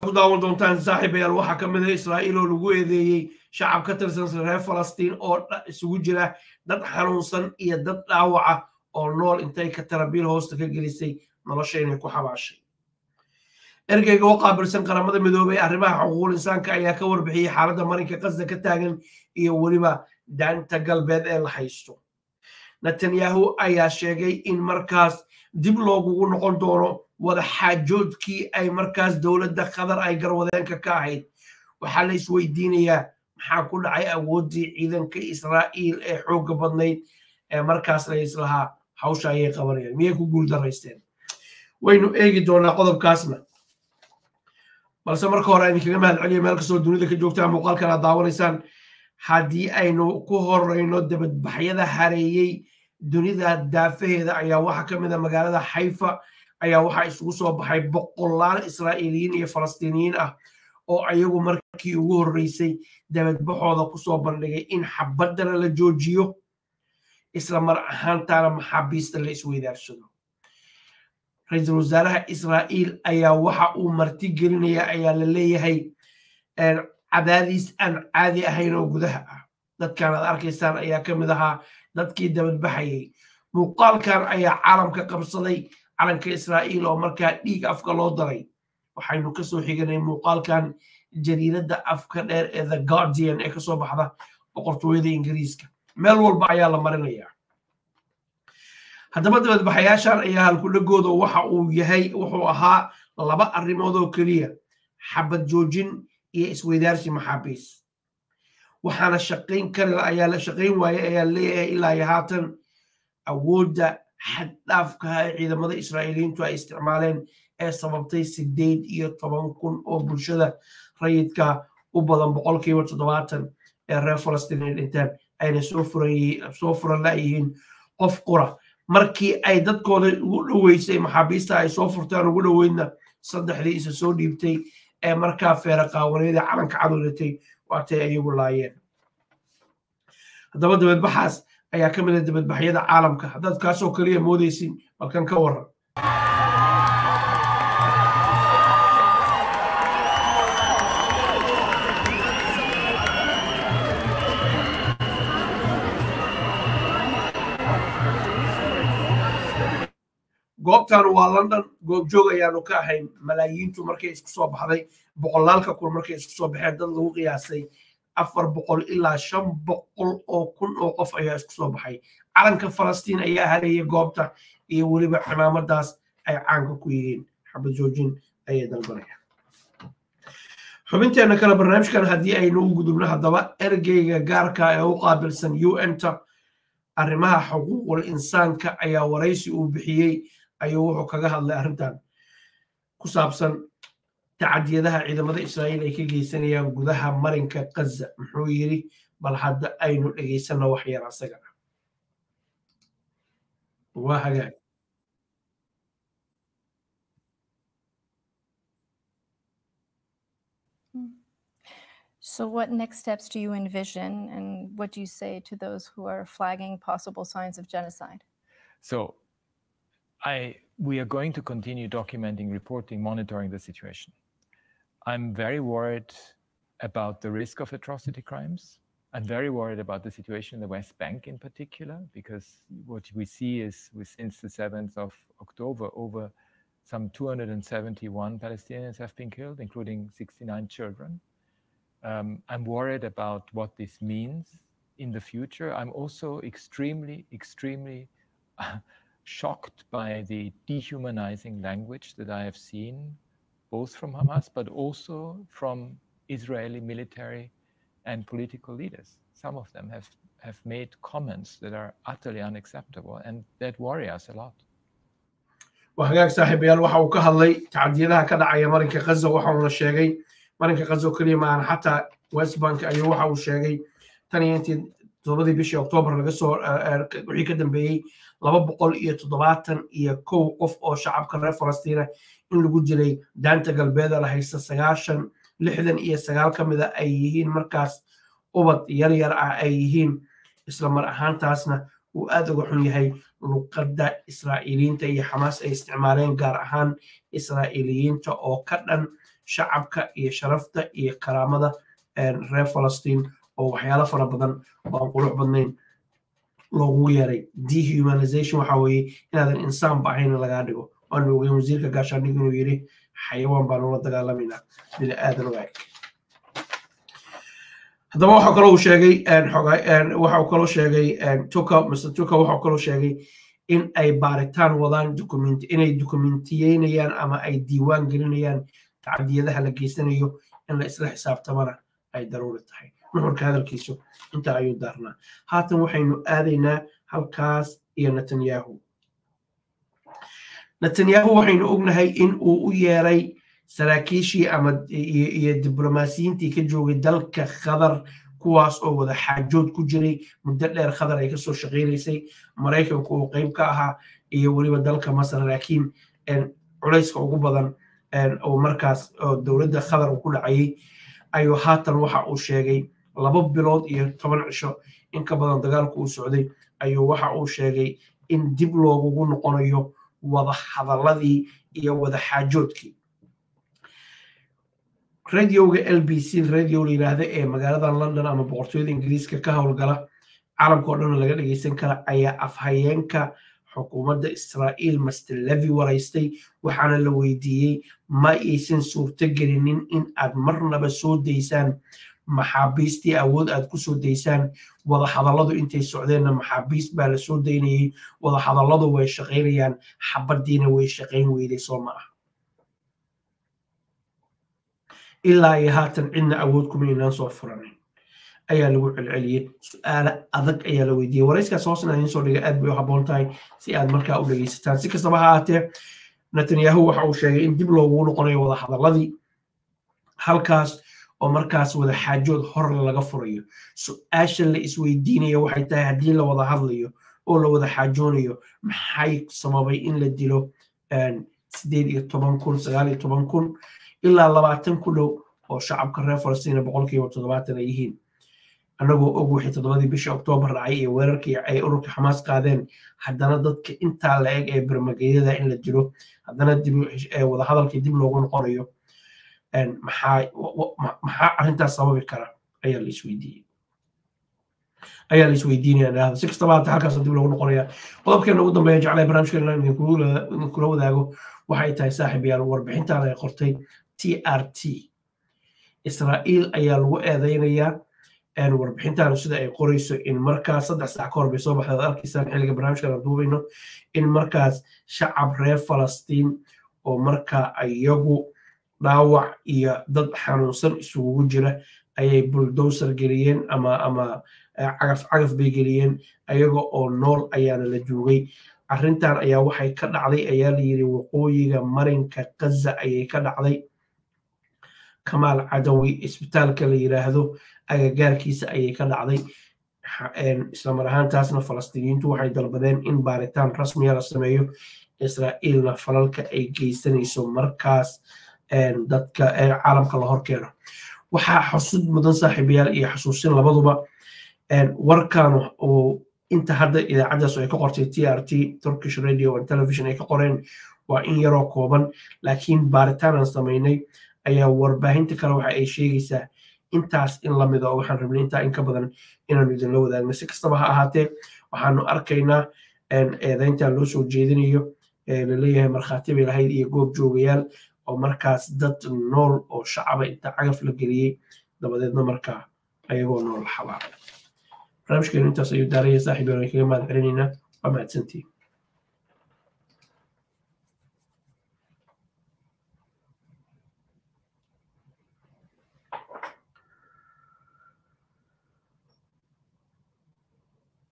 ku daawan doontaan saaxiibayaal waxaa ka mid a israa'iil oo lagu eedeeyey shacab ka tirsan reer falastiin oo isugu jira dad xanuunsan iyo dad dhaawaca oo nool intay ka tarabiil hoosta ka gelisay nolosha inay ku xabaashay ergeyga oo qaabilsan qaramada midoobey arrimaha xuquuqul insaanka ayaa ka warbixiyey xaaladda marinka qasda ka taagan iyo weliba daanta galbeed ee la haysto netanyahu ayaa sheegay in markaas dib loogugu noqon doono wada xaajoodkii ay markaas dowladda qatar ay garwadeenka ka ahayd waxaa la isweydiinayaa maxaa ku dhacay awooddii ciidanka israa'iil ee xoogga badnayd ee markaas la islahaa hawsha ayay qabanayaan miyay ku guuldaraysteen waynu eegi doonaa qodobkaasna balse marka hore aynu kaga mahad celiya meel kastoo dunida ka joogtaan muuqaalkan aad daawanaysaan haddii aynu ku horeyno dabadbaxyada hareeyey dunida daafaheeda ayaa waxaa ka mid a magaalada xayfa ayaa waxaa isugu soo baxay boqolaal israa'iiliyiin iyo falastiiniyiin ah oo ayagu markii ugu horreysay dabadbaxooda kusoo bandhigay in xabaddana la joojiyo isla mar ahaantaana maxaabiista la isweydaarsado ra-iisul wasaaraha israa'iil ayaa waxa uu marti gelinaya ayaa la leeyahay cadaadiis aan caadi ahayn oo gudaha ah dadkan aad arkaysaan ayaa ka mid ahaa dadkii dabadbaxayay muuqaalkan ayaa caalamka qabsaday calanka israa'iil oo markaa dhiig afka loo daray waxaynu kasoo xiganay muuqaalkan jariiradda afka dheer ee the guardian ee kasoo baxda boqortooyada ingiriiska meel walba ayaa la marinayaa haddaba dabadbaxayaashan ayaa halkudhagooda waxa uu yahay wuxuu ahaa laba arrimood oo keliya xabad joojin iyo isweydaarsi maxaabiis waxaana shaqayn kari ayaa la shaqayn waaye ayaa leeyahay ilaa iyo haatan awoodda xaddhaafkaha ee ciidamada israa'iiliyiintu ay isticmaaleen ee sababtay sideed iyo toban kun oo bulshada rayidka u badan boqolkiiba toddobaatan ee reer falastiin ay dhinteen ayna soo furan la'yihiin qof qura markii ay dadkooda ugu dhoweysay maxaabiista ay soo furtaan ugu dhoweydna saddexdii isa soo dhiibtay ee markaa feera qaawaneeda calanka cadowdatay waatay ayagu laayeen haddaba dabadbaxaas ayaa ka mid a dabadbaxyada caalamka haddaad kaasoo kaliya moodaysin balkan ka waran goobtan waa london goobjoog ayaanu ka ahayn malaayiintu markay isku soo baxday boqolaalka kun markay isku soo baxeen dad lagu qiyaasay afar boqol ilaa shan boqol oo kun oo qof ayaa isku soo baxay calanka falastiin ayaa hareeyay goobta iyo weliba cimaamadaas ay caanka ku yihiin xabad joojin ayay dalbanayaan xubinteena kale barnaamijkan haddii aynu u gudubno haddaba ergeyga gaarka ee u qaabilsan u nta arrimaha xuquuqul insaanka ayaa waraysi uu bixiyey ayuu wuxuu kaga hadlay arrintan ku saabsan tacadiyadaha ciidamada israa'iil ay ka geysanayaan gudaha marinka kaza muxuu yidhi bal hadda aynu dhegaysanno wax yar asagana waa hagaag So, what next steps do you envision, and what do you say to those who are flagging possible signs of genocide? So, I we are going to continue documenting, reporting, monitoring the situation. I'm very worried about the risk of atrocity crimes. I'm very worried about the situation in the West Bank in particular, because what we see is with, since the 7th of October, over some 271 Palestinians have been killed, including 69 children. Um, I'm worried about what this means in the future. I'm also extremely, extremely shocked by the dehumanizing language that I have seen, both from Hamas, but also from Israeli military and political leaders. Some of them have, have made comments that are utterly unacceptable and that worry us a lot. وهجاك صاحب يال waxa uu ka hadlay tacadiyadaha ka dhacaya marinka Gaza waxa uu sheegay marinka Gaza kaliya ma aan xataa West Bank ayuu waxa uu sheegay tan iyo intii todobadii bishii Oktoobar laga soo wixii ka dambeeyey laba boqol iyo toddobaatan iyo kow qof oo shacabka reer Falastiina in lagu dilay daanta galbeeda la haysta sagaashan lixdan iyo sagaal ka mid a ay yihiin markaas ubad yar yar ah ay yihiin isla mar ahaantaasna uu aad uga xun yahay luqadda israa'iiliyiinta iyo xamaas ay isticmaaleen gaar ahaan israa'iiliyiinta oo ka dhan shacabka iyo sharafta iyo karaamada reer falastiin oo waxyaalo fara badan oo aan qurux badnayn loogu yeeray dehumanization waxa weeye inaadan insaanba ahayn lagaa dhigo waanu ogeyn wasiirka gaashaandhig inuu yidhi xayawaan baan ula dagaalamayna bini aadan waag haddaba waxa kaloo uu sheegay waxa uu kaloo sheegay tuka mr tuka waxa uu kaloo sheegay in ay baaritaan wadaan document inay dokumentiyeynayaan ama ay diiwaan gelinayaan tacdiyadaha la geysanayo in la isla xisaabtamana ay daruuri tahay nuxurka hadalkiisu intaa ayuu daarnaa haatan waxaynu aadaynaa halkaas iyo netanyahu netanyahu waxaynu ognahay in uu u yeeray saraakiishii ama iyo diblomaasiyiintii ka joogay dalka khadar kuwaas oo wada xaajood ku jiray muddo dheer khadar ay kasoo shaqaynaysay maraykanku uu qeyb ka ahaa iyo weliba dalka masar laakiin culayska ugu badan oo markaas dowladda khadar uu ku dhacayay ayuu haatan waxa uu sheegay laba bilood iyo toban cisho in ka badan dagaalku uu socday ayuu waxa uu sheegay in dib loogugu noqonayo wada hadaladii iyo wada xaajoodkii radioga l b c radio la yidhaahda ee magaalada london ama boqortooyada ingiriiska ka howlgala caalamka oo dhan laga dhegeysan kara ayaa afhayeenka xukuumadda israa'iil master levi waraystay waxaana la weydiiyey ma aysan suurto gelinin in aad marnaba soo daysaan maxaabiistii awood aad ku soo daysaan wada hadalladu intay socdeenna maxaabiist baa la soo daynayay wada hadalladu way shaqaynayaan xabaddiina way shaqayn weyday soo ma ah ilaa iyo haatan cidna awood kuma inaan soo furanin ayaa lagu celceliyey su-aalo adag ayaa la weydiiyey warayskaas hoosna idiin soo dhiga aad bay u habboon tahay si aad markaa u dhegeysataan si kastaba ha ahaatee netanyahu waxa uu sheegay in dib loogu noqonayo wada hadalladii halkaas oo markaas wada xaajood hor laga furayo su-aasha la isweydiinayo waxay tahay haddii la wada hadlayo oo la wada xaajoonayo maxay sababay in la dilo sideed iyo toban kun sagaal iyo toban kun ilaa labaatan ku dhow oo shacabka reer falastiina boqolkiiba toddobaatan ay yihiin annagoo og wixii toddobadii bisha oktoobar dhacay iyo weerarkii ay ururka xamaas qaadeen haddana dadka intaa la eg ee bermageyada in la dilo haddana wadahadalkii dib loogu noqonayo maxaa arrintaas sababi kara ayaa la isweydiiyey ayaa la isweydiinaya dhahda si kastaba hata halkaas dib loogu noqonaya qodobkeena ugu dambeeya jeclay barnaamijkeena idinkula wadaago waxay tahay saaxiib yaal warbixintan ay qortay t r t israa'iil ayaa lagu eedeynayaa warbixintan sida ay qorayso in markaas saddex saac ka hor bay soo baxday ad arkaysaan xilliga barnaamijkan aan duubayno in markaas shacab reer falastiin oo markaa iyagu dhaawac iyo dad xanuunsan isugugu jira ayay buldowser geliyeen ama ama cagaf cagaf bay geliyeen ayaga oo nool ayaana la joogay arrintan ayaa waxay ka dhacday ayaa la yidhi waqooyiga marinka gaza ayay ka dhacday kamaal cadawi isbitaalka la yidhaahdo agagaarkiisa ayay ka dhacday islamar ahaantaasna falastiiniyiintu waxay dalbadeen in baaritaan rasmiya la sameeyo israa'iilna falalka ay geysanayso markaas dadka caalamka la horkeeno waxaa xusud mudan saaxiibayaal iyo xusuusin labaduba warkan uu inta hadda idaacaddaas ay ka qortay t r t turkish radio and television ay ka qoreen waa in yaroo kooban laakiin baaritaan aan samaynay ayaa warbaahinta kale waxa ay sheegaysaa intaas in lamid oo waxaan rabnay intaa in ka badan inaanu idinla wadaagno si kastaba ha ahaatee waxaanu arkaynaa eedayntan loo soo jeedinayo laleeyahay markhaati bay lahayd iyo goob joogayaal oo markaas dad nool oo shacaba inta cagaf la geliyey dabadeedna markaa ayagoo nool la xabaaray barnaamijkeenu intaas ayuu daaraya saaxiib yaan kaga mahad celinaynaa waa mahadsantiin